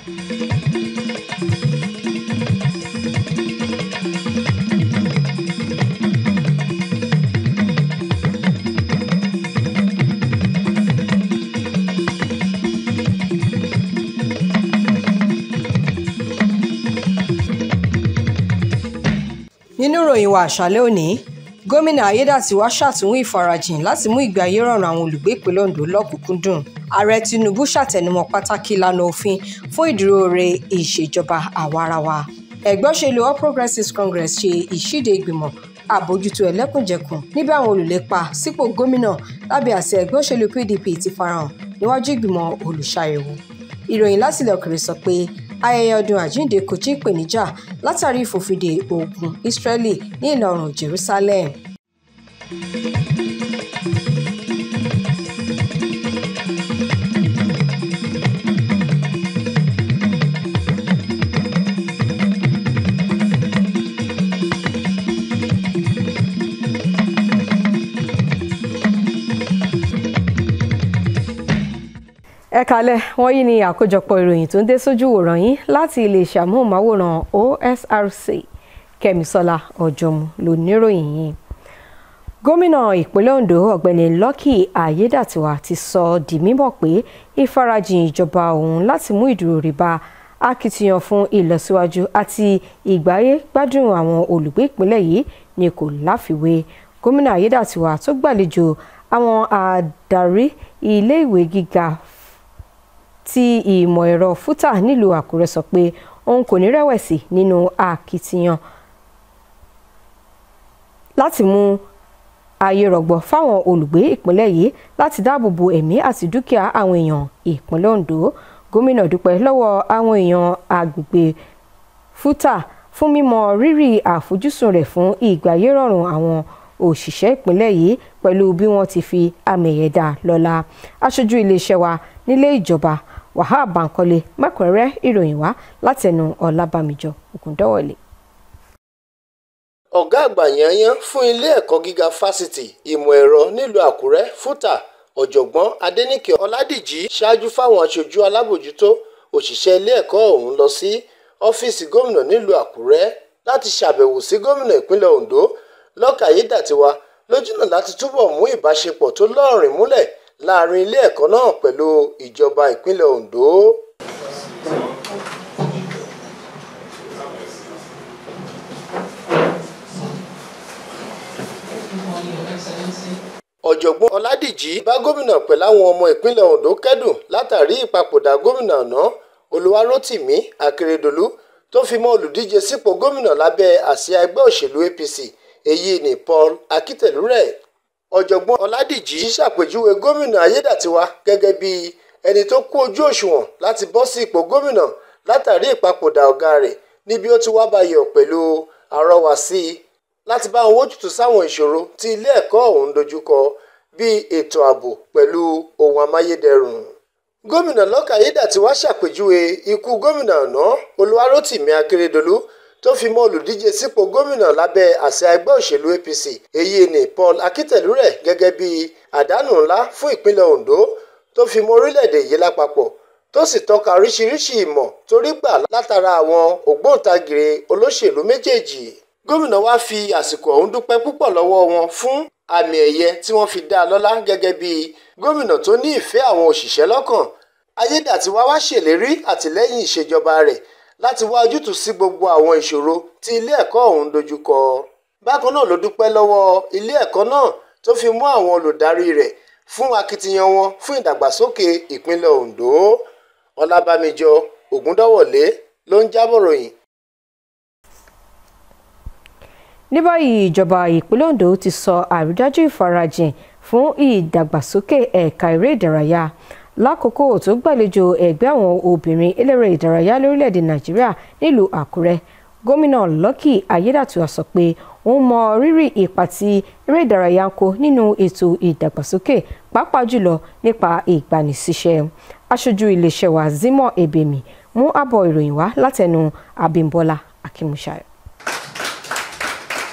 nínú ìròyìn wa àṣálẹ́ òní gómìnà ayédàtiwá ṣàtúnwò ìfarajìn láti mú ìgbé ayé rọrùn àwọn olùgbé ìpínlẹ̀ ondo lọ́kùnkúndùn ààrẹ tinubu ṣàtẹnumọ́ pàtàkì ìlànà òfin fún ìdúróore ìṣèjọba àwarawa ẹgbẹ́ òṣèlú all progressives congress ṣe ìṣíde ìgbìmọ̀ àbójútó ẹlẹ́kùnjẹkùn níbi àwọn olùlépa sípò gómìnà lábẹ́ àṣẹ ẹgbẹ́ òṣèlú pdp ti farahàn níwájú ìgbìmọ̀ olùṣàyẹ̀wò ìròyìn láti ilẹ̀ òkèrè sọ pé ayẹyẹ ọdún àjíǹde kò tí ì pèníjà látàrí ìfòfindè ogun israeli ní ìlà oòrùn jerusalem. ẹ kalẹ̀ wọ́n yìí ní àkójọpọ̀ ìròyìn tó ń dé sójú wòrán yín láti iléeṣẹ́ amóhùnmáwòrán OSRC kẹ́misọ́lá ọ̀jọ̀mú ló níròyìn yìí gómìnà ìpínlẹ̀ Ondo ọ̀gbẹ́ni Lucky Ayédàtiwà ti sọ di mímọ̀ pé ìfarajìn ìjọba òun láti mú ìdúró rí bá akitiyan fún ìlọsíwájú àti ìgbáyé gbádùn àwọn olùgbé ìpínlẹ̀ yìí ni kò láfiwé gómìnà Ayédàtiwà tó gbàlejò àwọn adarí ilé ìwé gíga ti ìmọ̀ ẹ̀rọ fútà nílùú Àkúrẹ́ sọ pé òun kò ní rẹ̀wẹ̀sì nínú akitiyan láti mú ayé rọ̀gbọ̀ fáwọn olùgbé ìpínlẹ̀ yìí láti dáàbò bo ẹ̀mí àti dúkìá àwọn èèyàn ìpínlẹ̀ Ondo gómìnà dúpẹ́ lọ́wọ́ àwọn èèyàn agbègbè fútà fún mímọ rírì àfojúsùn rẹ̀ fún ìgbáyé rọrùn àwọn òṣìṣẹ́ ìpínlẹ̀ yìí pẹ̀lú bí wọ́n ti fi àmì ẹ̀yẹ dá lọ́lá aṣojú iléeṣẹ́ wa nílé ìjọba Wahab Bankole mẹ́kúnrẹ́rẹ́ ìròyìn wá látẹnu Ọlábàmíjọ Ògúndọ̀wọlé. ọ̀gá àgbà yanyan fún ilé ẹ̀kọ́ gíga fásitì ìmọ̀ ẹ̀rọ nílùú Àkúrẹ́ fútà ọ̀jọ̀gbọ́n Adéníkè Ọládìjí ṣáájú fáwọn aṣojú alábòjútó òṣìṣẹ́ ilé ẹ̀kọ́ ọ̀hún lọ sí ọ́fíìsì gómìnà nílùú Àkúrẹ́ láti ṣàbẹ̀wò sí gómìnà ìpínlẹ̀ Ondo Lucky Ayédàtiwà lójúnà láti túbọ̀ mú ìbáṣepọ̀ tó lọ́rìn múlẹ̀ láàrin ilé ẹ̀kọ́ náà pẹ̀lú ìjọba ìpínlẹ̀ Ondo. ọ̀jọ̀gbọ́n Ọládìjí bá gómìnà pẹ̀lú àwọn ọmọ ìpínlẹ̀ Ondo kẹ́dùn látàrí ìpapòdà gómìnà àná Olúwarótìmí Akérédolú tó fi mọ́ olùdíje sípò gómìnà lábẹ́ àsíá ẹgbẹ́ òṣèlú APC èyí ni Paul Akítẹ̀lúrẹ̀ ọ̀jọ̀gbọ́n Ọládìjí ṣàpèjúwe gómìnà Ayédàtiwà gẹ́gẹ́ bí ẹni tó kú ojú òṣùwọ̀n láti bọ́ sí ipò gómìnà látàrí ìpapòdà ọ̀gá rẹ̀ níbi ó ti wá bayọ̀ pẹ̀lú àrọwà sí i láti bá wọn wójútùú sáwọn ìṣòro tí ilé ẹ̀kọ́ ọ̀hún dojúkọ bíi ètò ààbò pẹ̀lú ohun amáyédẹrùn. gómìnà Lucky Ayédàtiwà ṣàpèjúwe ikú gómìnà àná Olúwarótìmí Akérédolú tó fi mọ́ olùdíje sípò gómìnà lábẹ́ àsíá ẹgbẹ́ òṣèlú APC èyí ni Paul Akítẹ̀lúrẹ̀ gẹ́gẹ́ bí àdánù ńlá fún ìpínlẹ̀ Ondo tó fi mọ́ orílẹ̀-èdè yìí lápapọ̀ tó sì tọ́ka oríṣiríṣi ìmọ̀ torí gbà látara àwọn ògbóǹtagìrì olóṣèlú méjèèjì gómìnà wa fi àsìkò ọ̀hún dúpẹ́ púpọ̀ lọ́wọ́ wọn fún àmì ẹ̀yẹ tí wọ́n fi dá a lọ́lá gẹ́gẹ́ bí gómìnà tó ní ìfẹ́ àwọn òṣìṣẹ́ lọ́kàn Ayédàtiwà wá ṣèlérí àtìlẹ́yìn ìṣèjọba rẹ̀ láti wá ojútùú sí gbogbo àwọn ìṣòro tí ilé ẹ̀kọ́ ọ̀hún dojúkọ. bákan náà ló dúpẹ́ lọ́wọ́ ilé ẹ̀kọ́ náà tó fi mú àwọn olùdarí rẹ̀ fún akitiyan wọn fún ìdàgbàsókè ìpínlẹ̀ Ondo. Ọlábàmíjọ Ògúndọ̀wọlé ló ń jábọ̀ ròyìn. ní báyìí ìjọba ìpínlẹ̀ Ondo ti sọ àrídájú ìfarajìn fún ìdàgbàsókè ẹ̀ka eré ìdárayá lákòókò tó gbàlejò ẹgbẹ́ àwọn obìnrin eléré ìdárayá lórílẹ̀‐èdè nàìjíríà nílùú àkúrẹ́ gómìnà Lucky Ayédàtiwà sọ pé òun mọ rírì ipa tí eré ìdárayá ń kó nínú ètò ìdàgbàsókè pàápàá jùlọ nípa ìgbanisíṣẹ́ aṣojú iléeṣẹ́ wa Zimoh Ebemi mú àbọ̀ ìròyìn wá látẹnu Abímbọ́lá Akínmúṣayọ̀. gómìnà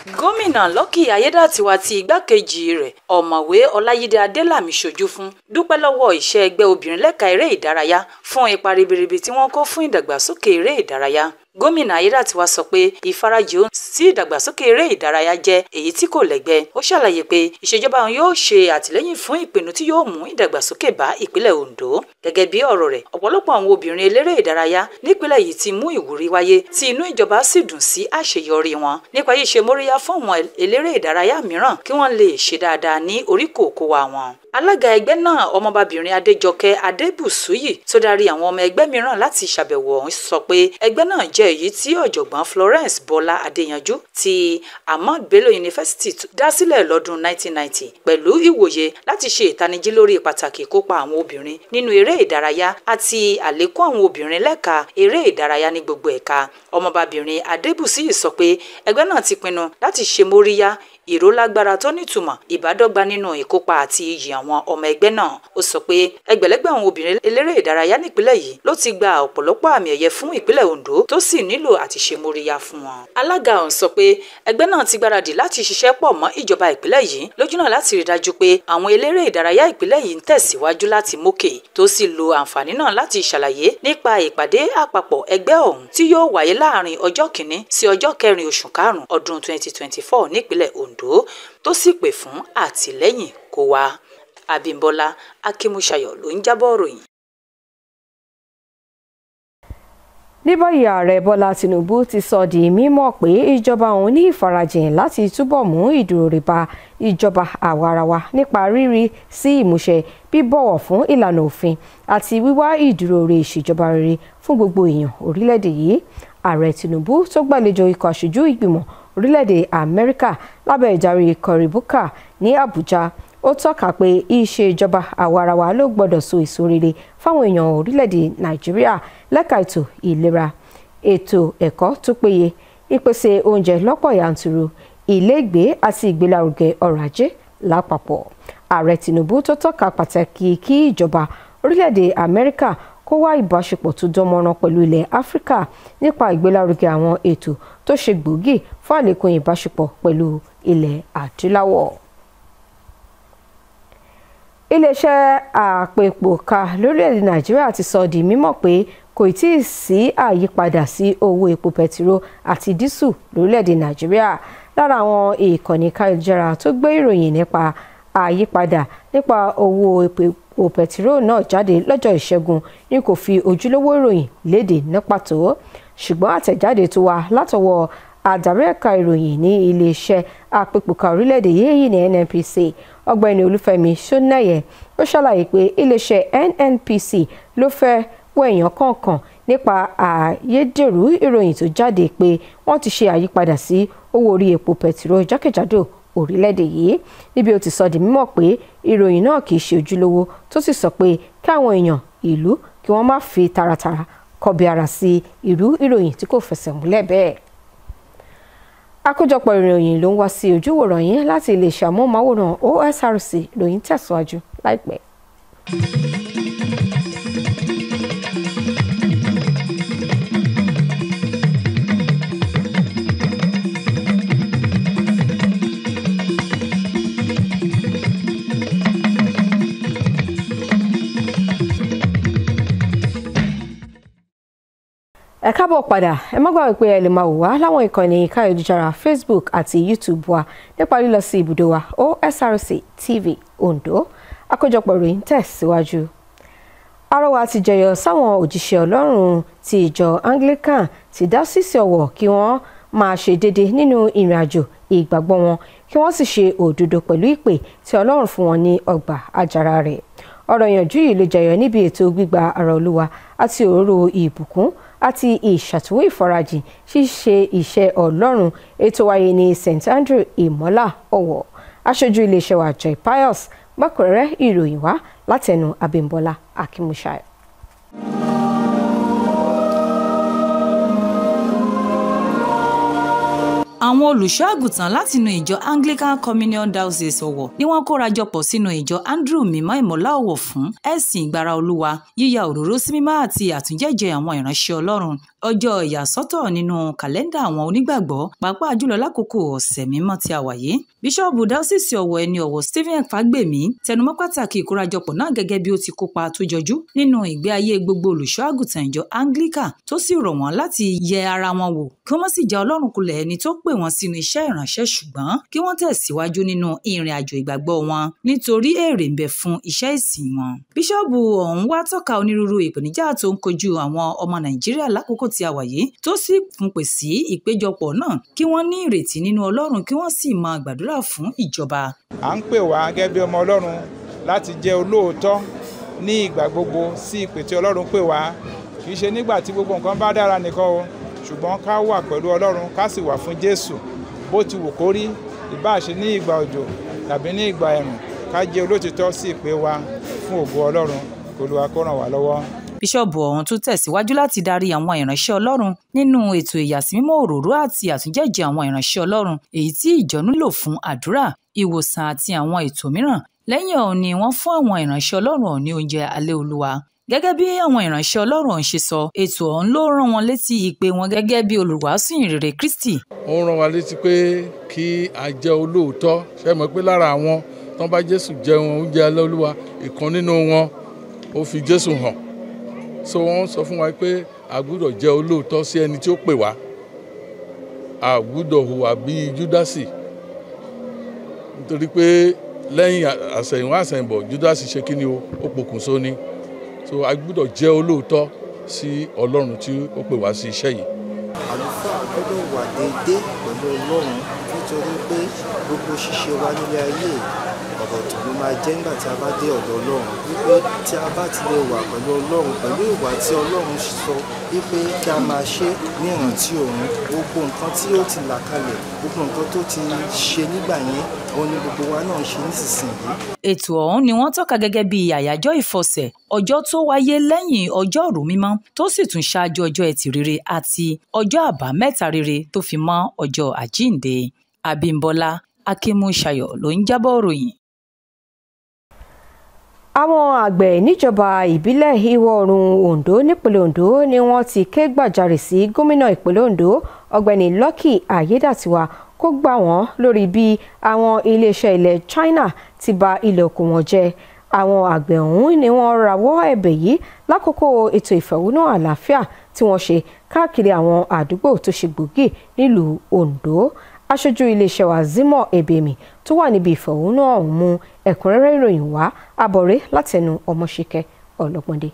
gómìnà Lucky Ayédàtiwa ti igbákejì rẹ̀ ọ̀mọ̀wé Ọláyídé Adélàmí ṣojú fún dúpẹ́ lọ́wọ́ iṣẹ́ ẹgbẹ́ obìnrin lẹ́ka eré ìdárayá fún ipa ribiribi tí wọ́n kó fún ìdàgbàsókè eré ìdárayá gómìnà ayédàtiwa sọ pé ìfarajì òun sí ìdàgbàsókè eré ìdárayá jẹ́ èyí tí kò lẹ́gbẹ́ ó ṣàlàyé pé ìṣèjọba òun yóò ṣe àtìlẹ́yìn fún ìpinnu tí yóò mú ìdàgbàsókè bá ìpínlẹ̀ Ondo gẹ́gẹ́ bí ọ̀rọ̀ rẹ̀ ọ̀pọ̀lọpọ̀ àwọn obìnrin eléré ìdárayá nípínlẹ̀ yìí ti mú ìwúrí wáyé tí inú ìjọba sì dùn sí àṣeyọrí wọn nípa yìí ṣe móríyá fún àwọn eléré ìdárayá mìíràn kí wọ́n lè ṣe dáadáa ní oríkòkò wa wọn alága ẹgbẹ́ náà ọmọbabìnrin adéjọkẹ́ adébùsúyì tó darí àwọn ọmọ ẹgbẹ́ mìíràn láti ṣàbẹ̀wò ọ̀hún sọ pé ẹgbẹ́ náà jẹ́ èyí tí ọ̀jọ̀gbọ́n florence bọ́lá adéyanjú ti ahmad bello university dá sílẹ̀ lọ́dún 1990 pẹ̀lú ìwòye láti ṣe ìtanijí lórí pàtàkì ìkópa àwọn obìnrin nínú eré ìdárayá àti àlékún àwọn obìnrin lẹ́ka eré ìdárayá ní gbogbo ẹ̀ka ọmọbabìnrin adébùsúyì sọ pé ẹgbẹ́ náà ti pinnu láti ṣe móríyá ìrólágbára tó nítumọ̀ ìbádọ́gba nínú ìkópa àti iyì àwọn ọmọ ẹgbẹ́ náà ó sọ pé ẹgbẹ̀lẹ́gbẹ̀ àwọn obìnrin eléré ìdárayá nípínlẹ̀ yìí ló ti gba ọ̀pọ̀lọpọ̀ àmì ẹ̀yẹ fún ìpínlẹ̀ Ondo tó sì nílò àti ṣe móríyá fún wọn. alága ọ̀hún sọ pé ẹgbẹ́ náà ti gbáradì láti ṣiṣẹ́ pọ̀ mọ́ ìjọba ìpínlẹ̀ yìí lójúnà láti rí dájú pé àwọn eléré ìdárayá ìpínlẹ̀ yìí ń tẹ̀síwájú láti mókè tó sì lo àǹfààní náà láti ṣàlàyé nípa ìpàdé àpapọ̀ ẹgbẹ́ ọ̀hún tí yóò wáyé láàrin ọjọ́ kìíní sí ọjọ́ kẹrin oṣù karùn-ún ọdún 2024 nípínlẹ̀ Ondo tó sì pè fún àtìlẹ́yìn kó wá Abímbọ́lá Akínmúṣayọ̀ ló ń jábọ̀ ròyìn. ní báyìí ààrẹ bọ́lá tinubu ti sọ di mímọ̀ pé ìjọba òun ní ìfarajìn láti túbọ̀ mú ìdúróore bá ìjọba àwarawa nípa rírí sí ìmúṣẹ bíbọ̀wọ̀ fún ìlànà òfin àti wíwá ìdúróore ìṣèjọba rere fún gbogbo èèyàn orílẹ̀-èdè yìí ààrẹ tinubu tó gbàlejò ikọ̀ aṣojú ìgbìmọ̀ orílẹ̀-èdè amẹ́ríkà lábẹ́ ìdarí cory booker ní àbújá ó tọ́ka pé ìṣèjọba àwarawa ló gbọ́dọ̀ so èso rere fáwọn èèyàn orílẹ̀-èdè nàìjíríà lẹ́ka ètò ìlera ètò ẹ̀kọ́ tó péye ìpèsè oúnjẹ lọ́pọ̀ yanturu ilégbèé àti ìgbélárugẹ ọrọ̀ ajé lápapọ̀ ààrẹ tinubu tó tọ́ka pàtàkì kí ìjọba orílẹ̀-èdè amẹ́ríkà kó wá ìbáṣepọ̀ tó dánmọ́rán pẹ̀lú ilẹ̀ áfíríkà nípa ìgbélárugẹ àwọn ètò tó ṣe gbòógì fún àlékún ìbáṣepọ̀ pẹ̀lú ilẹ̀ adúláwọ̀ iléeṣẹ́ àpèpòkà lórílẹ̀‐èdè nàìjíríà ti sọ di mímọ̀ pé kò tí ì sí àyípadà sí owó epo pẹtiró àti dísù lórílẹ̀‐èdè nàìjíríà lára àwọn ìkànnì káyọ̀jára tó gbé ìròyìn nípa àyípadà nípa owó epo pẹtiró náà jáde lọ́jọ́ ìṣẹ́gun ni kò fi ojúlówó ìròyìn léde ní pàtó ṣùgbọ́n àtẹ̀jáde tó wá látọwọ́ adarí ẹ̀ka ìròyìn ní iléeṣẹ́ àpèpòkà orílẹ̀-èdè yìí ní NNPC ọ̀gbẹ́ni olúfẹ́mi sọ́nàyẹ ó ṣàlàyé pé iléeṣẹ́ NNPC ló fẹ́ wẹ̀yàn kọ̀ọ̀kan nípa àyédèrú ìròyìn tó jáde pé wọ́n ti ṣe àyípadà sí owó orí epo pẹtiró jákèjádò orílẹ̀-èdè yìí níbi ó ti sọ di mímọ̀ pé ìròyìn náà kì í ṣe ojúlówó tó sì sọ pé kí àwọn èèyàn ìlú kí wọ́n má fi taratara kọbi ara sí irú ìròyìn tí kò fẹsẹ̀ múlẹ̀ bẹ́ẹ̀ àkójọpọ̀ ìròyìn ló ń wá sí ojúwòrán yín láti iléeṣẹ́ amóhùnmáwòrán OSRC lóyún tẹ̀síwájú láìpẹ́. ẹ káàbọ̀ padà ẹ má gbàgbé pé ẹ lè máa wò wá láwọn ìkànnì káyọ̀dújára facebook àti youtube wa nípa lílọ sí ibùdó wa osrc tv ondo àkójọpọ̀ ìròyìn tẹ̀síwájú. àrọwà ti jẹyọ sáwọn òjíṣẹ́ ọlọ́run ti ìjọ anglican ti dá sísè ọ̀wọ̀ kí wọ́n máa ṣe déédéé nínú ìrìn àjò ìgbàgbọ́ wọn kí wọ́n sì ṣe òdodo pẹ̀lú ìpè tí ọlọ́run fún wọn ní ọgbà àjàrà rẹ̀ ọ̀rọ̀ ìyànjú yìí ló jẹyọ níbi ètò gbígba ara olúwa àti òróró ìbùkún àti ìṣàtúnwò ìfarajìn ṣíṣe iṣẹ́ ọlọ́run ètò wáyé ní st andrew ìmọ́lá ọ̀wọ̀ aṣojú iléeṣẹ́ wa joy pius gbàkúrẹ́rẹ́ ìròyìn wá látẹnu abímbọ́lá akínmúṣayọ̀. àwọn olùṣọ́ àgùntàn látinú ìjọ anglican communion diocese ọ̀wọ̀ ni wọ́n kóra jọpọ̀ sínú ìjọ andrew mímọ́ ìmọ̀lá ọ̀wọ̀ fún ẹ̀sìn ìgbára olúwa yíya òróró sí mímọ́ àti àtúnjẹ́jẹ́ àwọn ìránṣẹ́ ọlọ́run ọjọ́ ìyàsọ́tọ̀ nínú kàlẹ́ndà àwọn onígbàgbọ́ pàápàá jùlọ lákòókò ọ̀sẹ̀ mímọ́ tí a wà yìí bíṣọ́ọ̀bù dáọ́sìsì ọ̀wọ̀ ẹni ọ̀wọ̀ stephen fagbemi tẹnumọ́ pàtàkì ìkórajọpọ̀ náà gẹ́gẹ́ bí ó ti kópa tó jọjú nínú ìgbé ayé gbogbo olùṣọ́ àgùntàn ìjọ anglican tó sì rọ̀ wọ́n láti yẹ ara wọn wò kí wọ́n sì já ọlọ́run kulẹ̀ ẹni tó pè wọ́n sínú iṣẹ́ ìránṣẹ́ ṣùgbọ́n kí wọ́n tẹ̀síwájú nínú ìrìn àjò ìgbàgbọ́ wọn nítorí èrè ń bẹ fún iṣẹ́ ìsìn wọn. bíṣọ́ọ̀bù ọ̀hún wá tọ́ka onírúurú ìpèníjà tó ń kojú àwọn ọmọ nàìjíríà lákòókò tí a wà yìí tó sì fún pè sí ìpéjọpọ̀ náà kí wọ́n ní ìrètí nínú ọlọ́run kí wọ́n sì máa gbàdúrà fún ìjọba. à ń pè wá gẹ́gẹ́ bí ọmọ ọlọ́run láti jẹ́ olóòótọ́ ní ìgbà gbogbo sí ìpè tí ọlọ́run pè wá kì í ṣe nígbà tí gbogbo nǹkan bá dára nìkan o ṣùgbọ́n ká wà pẹ̀lú ọlọ́run ká sì wà fún jésù bó ti wù kó rí ìbáà ṣe ní ìgbà òjò tàbí ní ìgbà ẹ̀rùn ká jẹ́ olótìtọ́ sí ìpè wa fún ògo ọlọ́run Olúwa kó ràn wá lọ́wọ́. bíṣọ́ọ̀bù ọ̀hún tún tẹ̀síwájú láti darí àwọn ìránṣẹ́ ọlọ́run nínú ètò ìyàsímímọ́ òróró àti àtúnjẹ́jẹ́ àwọn ìránṣẹ́ ọlọ́run èyí tí ìjọ nílò fún àdúrà ìwòsàn àti àwọn ètò mìíràn lẹ́yìn ọ̀hún ni wọ́n fún àwọn ìránṣẹ́ ọlọ́run ọ̀hún ní oúnjẹ alẹ́ olúwa gẹ́gẹ́ bí àwọn ìránṣẹ́ ọlọ́run ọ̀hún ṣe sọ ètò ọ̀hún ló rán wọn létí ìpè wọn gẹ́gẹ́ bí olùwàásù ìrere kristi. ó ń rán wa létí pé kí a jẹ́ olóòótọ́ ṣe mọ̀ pé lára àwọn tán bá jésù jẹun oúnjẹ alẹ́ olúwa ìkan nínú wọn ó fi jésù hàn so wọ́n sọ fún wa pé a gbúdọ̀ jẹ́ olóòótọ́ sí ẹni tí ó pè wá a gbúdọ̀ hùwà bíi júdásì nítorí pé lẹ́yìn àsẹ̀yìnwá àsẹ̀yìnbọ̀ júdásì ṣe kí ni o ó pokùnso ni so a gbúdọ̀ jẹ́ olóòótọ́ sí ọlọ́run tí ó pè wá sí iṣẹ́ yìí. àlùfáà gbọ́dọ̀ wà déédéé pẹ̀lú ọlọ́run nítorí pé gbogbo ṣíṣe wa nílé ayé ọ̀rọ̀ tó ló máa jẹ́ nígbà tí a bá dé ọ̀dọ̀ ọlọ́run wípé tí a bá ti lè wà pẹ̀lú ọlọ́run pẹ̀lú ìwà tí ọlọ́run sọ wípé kí a máa ṣe ní ìrántí òun gbogbo nǹkan tí ó ti là kalẹ̀ gbogbo nǹkan tó ti ṣe nígbà yẹn òun ni gbogbo wa náà ń ṣe nísinsìnyí. ètò ọ̀hún ni wọ́n tọ́ka gẹ́gẹ́ bí àyájọ́ ìfọsẹ̀ ọjọ́ tó wáyé lẹ́yìn ọjọ́ òru mímọ́ tó sì tún ṣáájú ọjọ́ ẹtì rere àti ọjọ́ àbámẹ́ta rere tó fi mọ́ ọjọ́ àjíǹde Abímbọ́lá Akínmúṣayọ̀ ló ń jábọ̀ ròyìn àwọn àgbẹ̀ níjọba ìbílẹ̀ ìwọ̀ oòrùn Ondo nípínlẹ̀ Ondo ni wọ́n ti ké gbàjarè sí gómìnà ìpínlẹ̀ Ondo ọ̀gbẹ́ni Lucky Ayédàtiwa kó gbà wọ́n lórí bí àwọn iléeṣẹ́ ilẹ̀ China ti bà ilẹ̀ oko wọn jẹ́ àwọn àgbẹ̀ ọ̀hún ni wọ́n rawọ́ ẹ̀bẹ̀ yìí lákòókò ètò ìfẹ̀hónú àlàáfíà tí wọ́n ṣe káàkiri àwọn àdúgbò tó ṣe gbòógì nílùú Ondo aṣojú iléeṣẹ́ wa Zimoh Ebemi tó wà níbi ìfẹ̀hónú ọ̀hún mú ẹ̀kúnrẹ́rẹ́ ìròyìn wá abọ̀rẹ́ látẹnu ọmọṣẹ́kẹ́ ọlọ́pọ̀ndé.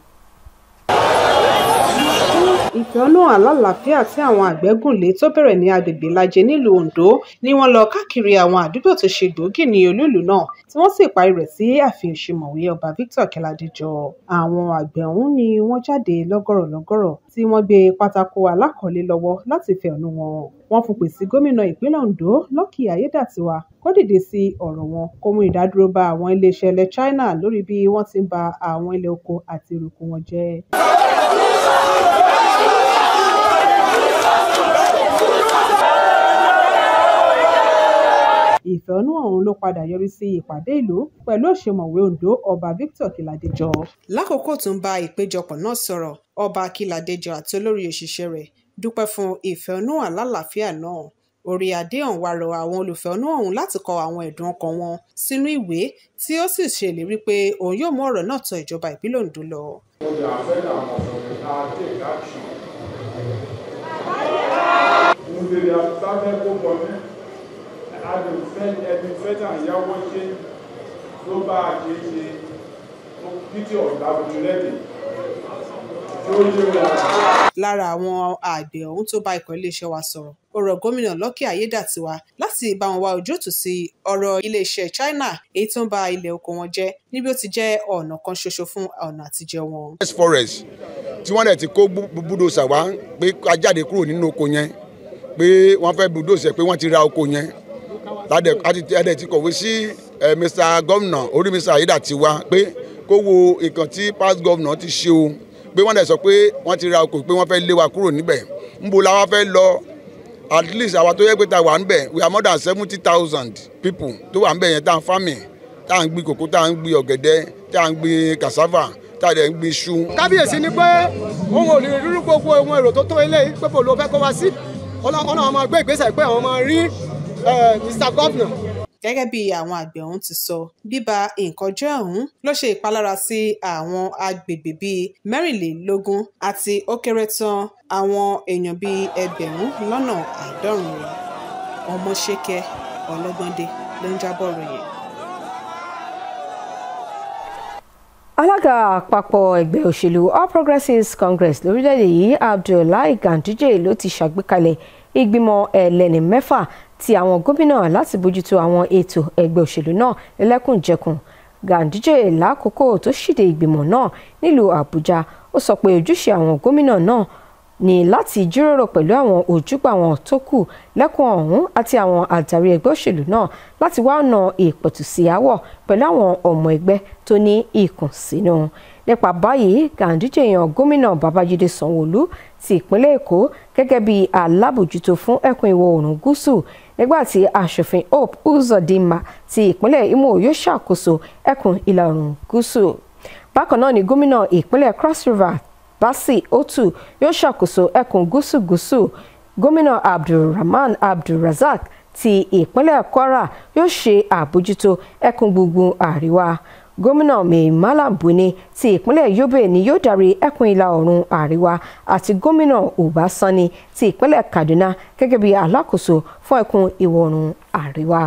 ìfẹ̀hónú àlàáfíà tí àwọn àgbẹ̀ gùn lé tó bẹ̀rẹ̀ ní agbègbè lajẹ nílùú Ondo ni wọ́n lọ káàkiri àwọn àdúgbò tó ṣe gbòógì ní olúùlú náà tí wọ́n sì parí rẹ̀ sí ààfin òṣèmọ̀wé ọba Victor Kẹ́ládéjọ àwọn àgbẹ̀ ọ̀hún ni wọ́n jáde lọ́gọ̀rọ̀ lọ́gọ̀rọ̀ tí wọ́n gbé pátákó alákọ̀ọ́lé lọ́wọ́ láti fẹ̀hónú wọn wọ́n fòpè sí gómìnà ìpínlẹ̀ Ondo Lucky Ayédàtiwa kó dìde sí ọ̀rọ̀ wọn kó mú ìdádúró bá àwọn iléeṣẹ́ ilẹ̀ China lórí bí wọ́n ti ń ba àwọn ilẹ̀ oko àti èrè oko wọn jẹ́. ìfẹ̀hónú ọ̀hún ló padà yọrí sí ìpàdé ìlú pẹ̀lú òṣèmọ̀wé Ondo ọba Victor Kíládéjọ. lákòókò tó ń bá ìpéjọpọ̀ náà sọ̀rọ̀ ọba Kíládéjọ àti olórí òṣìṣẹ́ rẹ̀ dúpẹ́ fún ìfẹ̀hónú àlàáfíà náà orí adé ọ̀hún wá rọ àwọn olùfẹ̀hónú ọ̀hún láti kọ àwọn ẹ̀dùn ọkàn wọn sínú ìwé tí ó sì ṣèlérí pé òun yóò mú ọ̀rọ̀ náà tọ ìjọba ìpínlẹ̀ Ondo lọ. àyáwó ṣe ló bá a ṣe ṣe títí ọ̀dà bùtùlẹ́dì tí ó yé wa. lára àwọn àgbẹ̀ ọ̀hún tó bá ikọ̀ iléeṣẹ́ wa sọ̀rọ̀ ó rọ gómìnà Lucky Ayédàtiwa láti bá wọn wá ojútùú sí ọ̀rọ̀ iléeṣẹ́ China èyí tó ń ba ilẹ̀ oko wọn jẹ́ níbi ó ti jẹ́ ọ̀nà kan ṣoṣo fún ọ̀nà àtijẹ wọn. west forest tí wọ́n dẹ̀ ti kó búdòsà wá pé a jáde kúrò nínú oko yẹn pé wọ́n fẹ́ búdòsà pé wọ́n ti ra oko yẹn adẹ̀ ti kọ̀wé sí Mr. Gómìnà orí Mr. Ayédàtiwa pé kó wo nǹkan tí past governor ti ṣe o pé wọ́n dẹ̀ sọ pé wọ́n ti ra oko pé wọ́n fẹ́ lé wa kúrò níbẹ̀ ńbo la wá fẹ́ lọ at least àwa tó yẹ pé ta wà ń bẹ̀ we are more than seventy thousand people tó wà ń bẹ̀ yẹn tá à ń farming tá à ń gbin kòkó tá à ń gbin ọ̀gẹ̀dẹ̀ tá à ń gbin cassava tá à dẹ̀ ń gbin iṣu. kábíyèsí ni pé òun ò lè rírú gbogbo ohun èrò tó tó eléyìí pé bò ló fẹ́ kó wá sí ọlọ́run máa gbé ìgbésẹ̀ pé àwọn máa rí mr governor gẹ́gẹ́ bí àwọn àgbẹ̀ ọ̀hún ti sọ bíba nǹkan jẹ́ ọ̀hún ló ṣe ìpalára sí àwọn agbègbè bíi mẹ́rìnlélógún àti ó kéré tán àwọn èèyàn bíi ẹgbẹ̀rún lọ́nà àádọ́rùn-ún ọmọṣẹ́kẹ́ ọlọ́gbọ́ndé ló ń jábọ̀ ròyìn. alága àpapọ̀ ẹgbẹ́ òṣèlú all progressives congress lórílẹ̀‐èdè yìí abdullahi ganduje ló ti ṣàgbékalẹ̀ ìgbìmọ̀ ẹlẹ́ni mẹ́fà ti àwọn gómìnà láti bójútó àwọn ètò ẹgbẹ́ òṣèlú náà lẹ́lẹ́kùnjẹkùn ganduje lákòókò tó ṣíde ìgbìmọ̀ náà nílùú àbújá ó sọ pé ojúṣe àwọn gómìnà náà ní láti jíròrò pẹ̀lú àwọn ojúgbà wọn tó kù lẹ́kùn ọ̀hún àti àwọn àdarí ẹgbẹ́ òṣèlú náà láti wá ọ̀nà ìpẹ̀tùsí àwọ̀ pẹ̀lú àwọn ọmọ ẹgbẹ́ tó ní ìkùnsínú nípa báyìí ganduje yan gómìnà babájídé sanwóolu ti ìpínlẹ̀ èkó gẹ́gẹ́ bí alábòjútó fún ẹkùn ìwọ̀ oòrùn gúúsù nígbà tí aṣòfin hope uzodinma ti ìpínlẹ̀ imo yóò ṣàkóso ẹkùn ìlà oòrùn gúúsù bákan náà ni gómìnà ìpínlẹ̀ cross river basi otu yóò ṣàkóso ẹkùn gúúsù gúúsù gómìnà abdulrahman abdulrazak ti ìpínlẹ̀ kwara yóò ṣe àbójútó ẹkùn gbùngbùn àríwá gómìnà mai malam buni ti ìpínlẹ̀ yobe ni yóò darí ẹkùn ìlà oòrùn àríwá àti gómìnà uba sani ti ìpínlẹ̀ kaduna gẹ́gẹ́ bí alákòóso fún ẹkùn ìwọ̀ oòrùn àríwá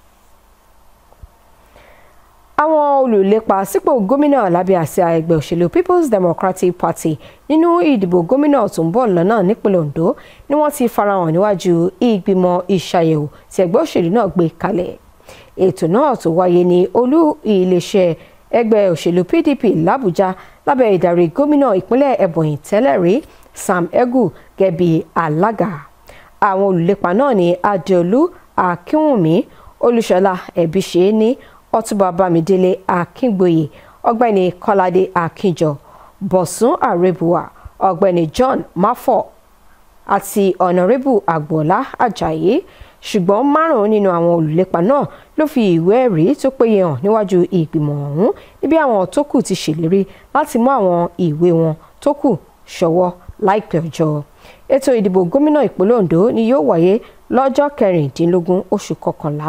àwọn olùlépa sípò gómìnà lábẹ́ àsíá ẹgbẹ́ òṣèlú people's democratic party nínú ìdìbò gómìnà tó ń bọ̀ lọ́nà nípínlẹ̀ ondo ni wọ́n ti farahàn níwájú ìgbìmọ̀ ìṣàyẹ̀wò tí ẹgbẹ́ òṣèlú náà gbé kalẹ̀ ètò náà tó wáyé ní olú iléeṣẹ́ ẹgbẹ́ òṣèlú pdp làbújá lábẹ́ ìdarí gómìnà ìpínlẹ̀ ebonyi tẹ́lẹ̀ rí sam egu gẹ̀bí alága àwọn olùlépa náà ní adéolú akínwùmí olúṣọlá ẹbíṣẹ́ni ọtúbà bámidélé akíngboyè ọ̀gbẹ́ni kọ́ládé akínjọ bọ̀sùn àrèbùwà ọ̀gbẹ́ni john máfọ̀ àti ọ̀nàrẹ́bù àgbọ̀lá ajayi ṣùgbọ́n márùn-ún nínú àwọn olùlépa náà ló fi ìwé ẹ̀rí tó péye hàn níwájú ìgbìmọ̀ ọ̀hún níbi àwọn tó kù ti ṣèlérí láti mú àwọn ìwé wọn tó kù ṣọwọ́ láìpẹ́ ọjọ́ ètò ìdìbò gómìnà ìpínlẹ̀ ondo ni yóò wáyé lọ́jọ́ kẹrìndínlógún oṣù kọkànlá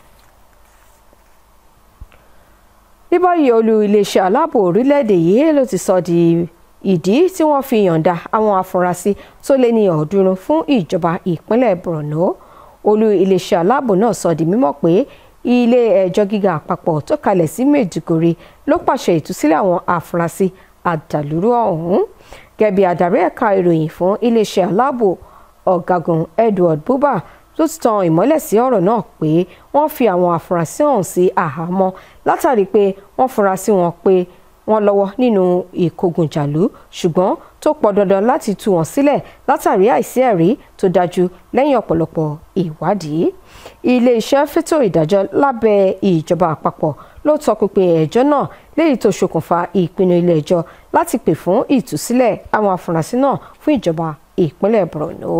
ní báyìí olú iléeṣẹ́ aláàbò orílẹ̀-èdè yìí ló ti sọ di ìdí tí wọ́n fi yọ̀ǹda àwọn afurasí tó lé ní ọ̀ọ́dúnrún fún ìjọba ìpínlẹ̀ borno olú iléeṣẹ́ aláàbò náà sọ di mímọ̀ pé ilé ẹjọ́ gíga àpapọ̀ tó kalẹ̀ sí Maiduguri ló pàṣẹ ìtúsílẹ̀ àwọn afurasí àdàlúrú ọ̀hún gẹ́gẹ́ bí adarí ẹ̀ka ìròyìn fún iléeṣẹ́ aláàbò ọ̀gágun Edward Buba tó ti tan ìmọ́lẹ̀ sí ọ̀rọ̀ náà pé wọ́n fi àwọn afurasí ọ̀hún sí àhámọ́ látàrí pé wọ́n fura sí wọn pé wọ́n lọ́wọ́ nínú ìkógunjàlú ṣùgbọ́n tó pọ̀ dandan láti tú wọn sílẹ̀ látàrí àìsí ẹ̀rí tó dájú lẹ́yìn ọ̀pọ̀lọpọ̀ ìwádìí ilé-iṣẹ́ fẹ́tò ìdájọ́ lábẹ́ ìjọba àpapọ̀ ló tọpinpin ẹjọ́ náà léyìí tó ṣokùnfà ìpinnu ilé-ẹjọ́ láti pè fún ìtúsílẹ̀ àwọn afurasí náà fún ìjọba ìpínlẹ̀ Borno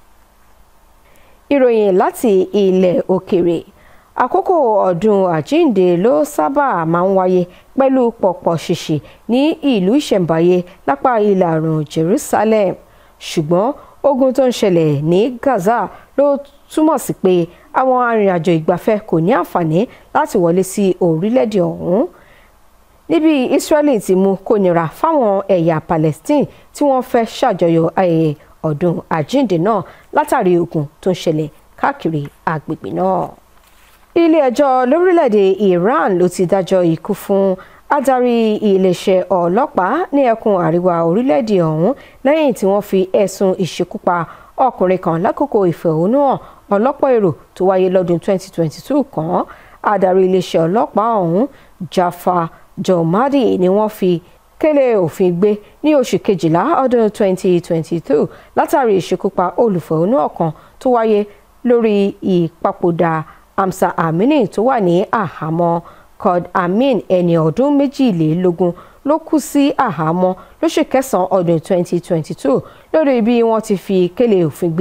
ìròyìn láti ilẹ̀ òkèèrè àkókò ọdún àjíǹde ló sábà máa ń wáyé pẹ̀lú pọ̀pọ̀ ṣìṣì ní ìlú ìṣẹ̀ǹbáyé lápá ìlà oòrùn Jerusalem ṣùgbọ́n ogun tó ń ṣẹlẹ̀ ní Gaza ló túmọ̀ sí pé àwọn arìnrìnàjò ìgbafẹ́ kò ní àǹfààní láti wọlé sí orílẹ̀-èdè ọ̀hún níbi Israeli ti mú kó nira fáwọn ẹ̀yà Palestine tí wọ́n fẹ́ ṣàjọyọ̀ ayẹyẹ ọdún àjíǹde náà látàrí ogun tó ń ṣẹlẹ̀ káàkiri agbègbè náà. ilé-ẹjọ́ lórílẹ̀‐èdè Iran ló ti dájọ́ ikú fún adarí iléeṣẹ́ ọlọ́pàá ní ẹkùn àríwá orílẹ̀‐èdè ọ̀hún lẹ́yìn tí wọ́n fi ẹ̀sùn ìṣekúpa ọkùnrin kan lákòókò ìfẹ̀hónúhàn ọlọ́pọ̀ èrò tó wáyé lọ́dún 2022 kan adarí iléeṣẹ́ ọlọ́pàá ọ̀hún Jafar Jomadi ni wọ́n fi kélé òfin gbé ní oṣù kejìlá ọdún 2022 látàrí ìṣekúpa olùfẹ̀hónúhàn kan tó wáyé lórí ìpapòdà Amsa Amini tó wà ní àhámọ́ Qad Amin ẹni ọdún méjìlélógún ló kú sí àhámọ́ lóṣù kẹsàn-án ọdún 2022 lórí bí wọ́n ti fi kélé òfin gbé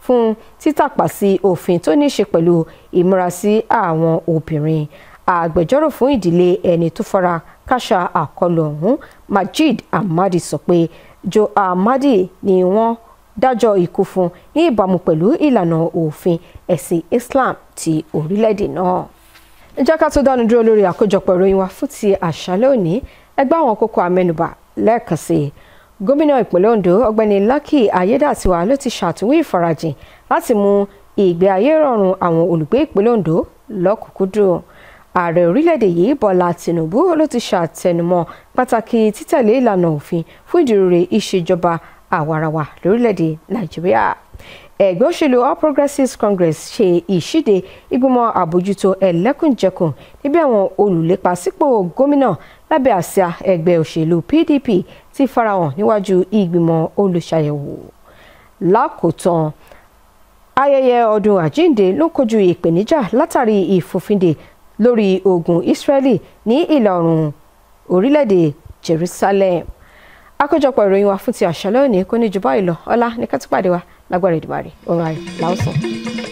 fún títàpá sí òfin tó ní í ṣe pẹ̀lú ìmúrasí àwọn obìnrin agbẹjọ́rò fún ìdílé ẹni tó fara káṣá àkọlù ọ̀hún Majid Ahmadi sọ pé Joe Ahmadi ni wọ́n dájọ́ ikú fún ní ìbámu pẹ̀lú ìlànà òfin ẹ̀sìn Islam ti orílẹ̀-èdè náà. ẹ jẹ́ ká tó dánu dúró lórí àkójọpọ̀ ìròyìn wa fún ti àṣálẹ́ òní ẹgbẹ́ àwọn kókó amẹ́nubà lẹ́ẹ̀kan sí i gómìnà ìpínlẹ̀ Ondo ọ̀gbẹ́ni Lucky Ayédàtiwa ló ti ṣàtúnwí ìfarajìn láti mú ìgbé ayé rọrùn àwọn olùgbé ìpínlẹ̀ Ondo lọ́kùnkúndùn ààrẹ orílẹ̀-èdè yìí Bọ́lá Tinubu ló ti ṣàtẹnumọ́ pàtàkì títẹ̀lé ìlànà òfin fún ìdúróore ìṣèjọba àwarawa lórílẹ̀-èdè Nàìjíríà ẹgbẹ́ òṣèlú All Progressives Congress ṣe ìṣíde ìgbìmọ̀ àbójútó ẹlẹ́kùnjẹkùn níbi àwọn olùlépa sípò gómìnà lábẹ́ àsíá ẹgbẹ́ òṣèlú PDP ti farahàn níwájú ìgbìmọ̀ olùṣàyẹ̀wò lákòótán ayẹyẹ ọdún àjíǹde ló kojú ìpèníjà látàrí ìfòfindè lórí ogun Israeli ní ìlà oòrùn orílẹ̀-èdè Jerusalem àkójọpọ̀ ìròyìn wa fún ti àṣálẹ́ òní kò ní jù báyìí lọ ọlá ní ká tún pàdé wa lágbára Èdùmàrè ọ̀rọ̀ ayọ̀ làásùn.